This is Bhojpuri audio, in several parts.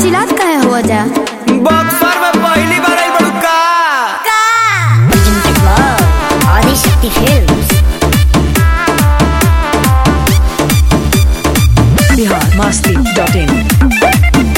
चिल्लात कहे हो जा बक्सर में पहली बार आई बड़ू का Adishakti films Bihar Masti dot in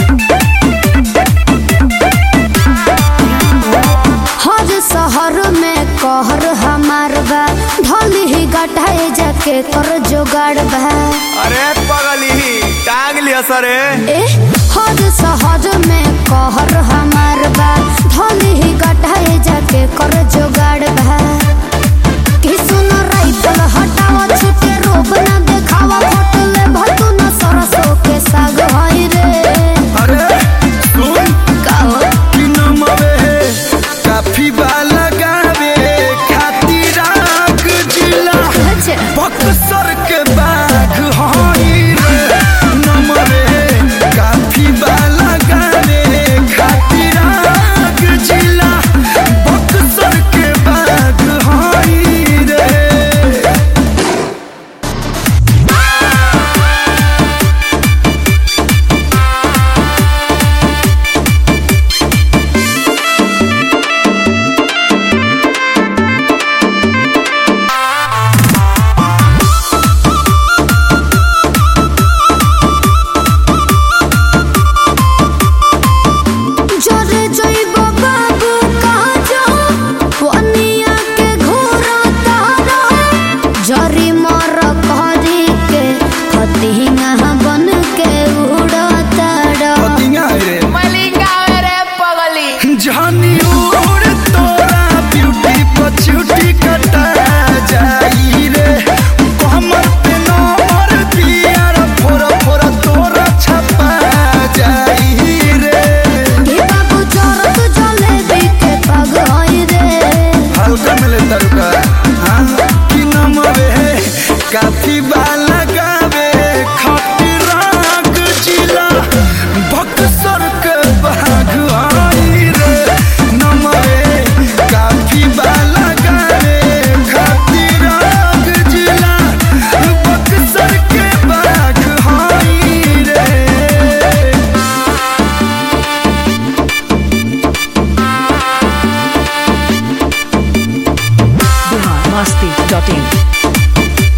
हर शहर में कहर हमार बा ढोली ही गटाए जाके कर जोगाड़ बा अरे पगली टांग लिया सरे ए हर शहर में कहर हमार बा ढोली ही गटाए जाके कर जोगाड़ बा कि सुन राइफल हटावा छुटे रोब ना देखावा होटल भतू न सरसों के साग होई रे अरे सुन काओ कि नमवे काफी बाला गावे खातिर आग जिला अच्छा बक्सर के बाग हई रे नमवे काफी बाला गावे खातिर आग जिला बक्सर के बाग हई रे জরে জৈব বাবু কাজ পনিয়া के ঘোরা তারা জরি মর করি के फतिंगा बन के उड़ा तारा पतिया रे मलिंगा रे पगली जानी उड़ तोरा ब्यूटी पछूटी कटा जाई रे कमर पे नंबर दिया रे फोरा फोरा तोरा छपा जाई रे हे बाबू चोरत जलेबी के पग होई रे हल्का मिले तरुका हाँ कि नमवे काफी बाला गावे खाटी राग जिला बक्सर के बाग आई रे नमवे काफी बाला गावे खाटी राग जिला बक्सर के बाग आई रे बिहार मस्ती डॉट इन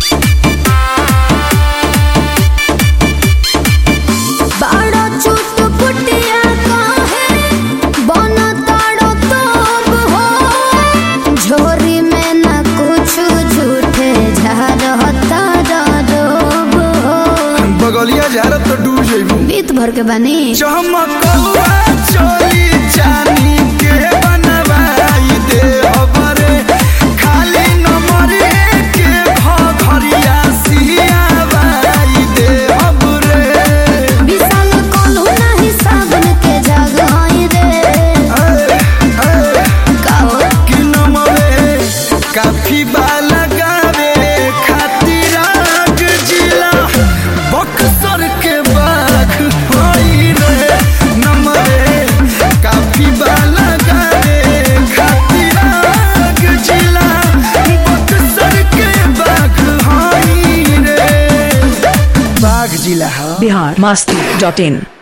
बाड़ा चुट पुटिया काहे बन ताड़ो तोब हो झोरी में न कुछ झूठे झारता रोब हो बगलिया झारत तो डूब जइबू बीत भर के बनी चमकौआ चोली चानी के बनवाई दे अबरे खाली नंबरे के घरिया सियावाई दे अबरे विशाल कोल्हू नहीं साबन के जग होई रे काओ कि नमवे काफी बाला गावे खातिर आग जिला बक्सर के बाग होई रे नमवे काफी बाला गावे खातिर आग जिला बक्सर के बाग होई रे बाग जिला हा बिहार मस्ती डॉट इन